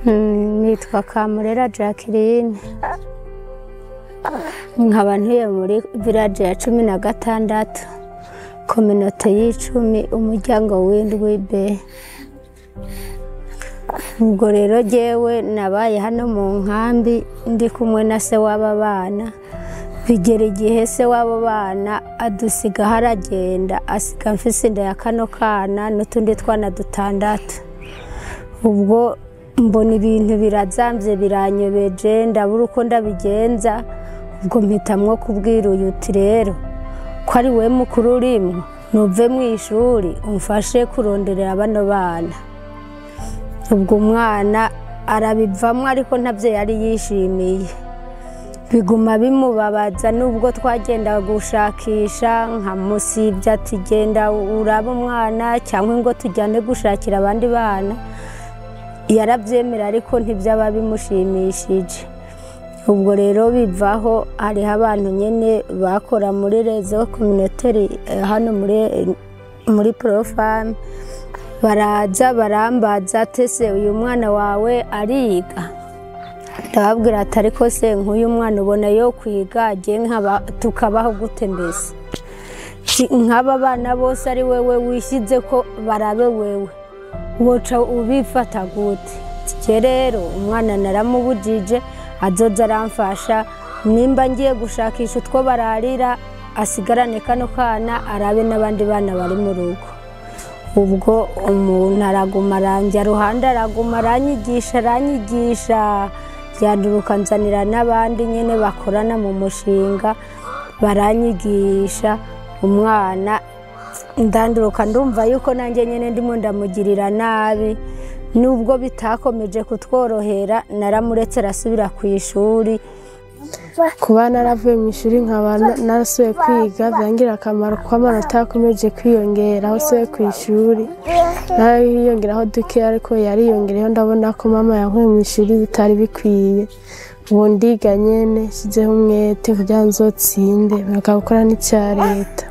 nitwa kamurera jacqueline nkaba ntuye muri village ya cumi na gatandatu kominote y'icumi umuryango w'indwi be ubwo rero jyewe nabaye hano mu nkambi ndi kumwe na se w'aba bana bigera igihe se w'abo bana adusiga haragenda asiga mfise inda ya kano kana n'utundi twana dutandatu ubwo mbona ibintu birazambye biranyobeje ndabura uko ndabigenza ubwo mpitamwo kubwira uyu uti rero ko ari we mukuru urimo ntuve mu ishuri umfashe kuronderera bano bana ubwo umwana arabivamo ariko ntabyo yari yishimiye biguma bimubabaza nubwo twagenda gushakisha nka musibye ati genda urabe umwana cyangwa ngo tujyane gushakira abandi bana yarabyemera ariko ntibyaba bimushimishije ubwo rero bivaho hariho abantu nyine bakora muri rezo kominoteri hano muri porofamu baraza barambaza tese uyu mwana wawe ariga ndababwira ati ariko se nk'uyu mwana ubona yo kwiga tukabaho gute mbese nk'aba bana bose ari wewe wishyize ko barabe wewe woca ubifata gute tike rero umwana naramubujije azoza aramfasha nimba ngiye gushakisha utwo bararira asigarane kano kana arabe n'abandi bana bari mu rugo ubwo umuntu araguma aranjya ruhande araguma aranyigisha aranyigisha byanduruka nzanira n'abandi nyine bakorana mu mushinga baranyigisha umwana ndanduruka ndumva yuko nanjye nyine ndimo ndamugirira nabi nubwo bitakomeje kutworohera naramuretse arasubira ku ishuri kuba naravuye mu ishuri nkaba narasubiye kwiga byangirira akamaro kuko amanota yakomeje kwiyongera aho asubiye ku ishuri nawe yiyongeraho duke ariko yariyongereyeho ndabona ko mama yankuye mu ishuri bitari bikwiye ubu ndiga nyine nshyizeho umwete kugira ngo nzotsinde bagakora n'icya leta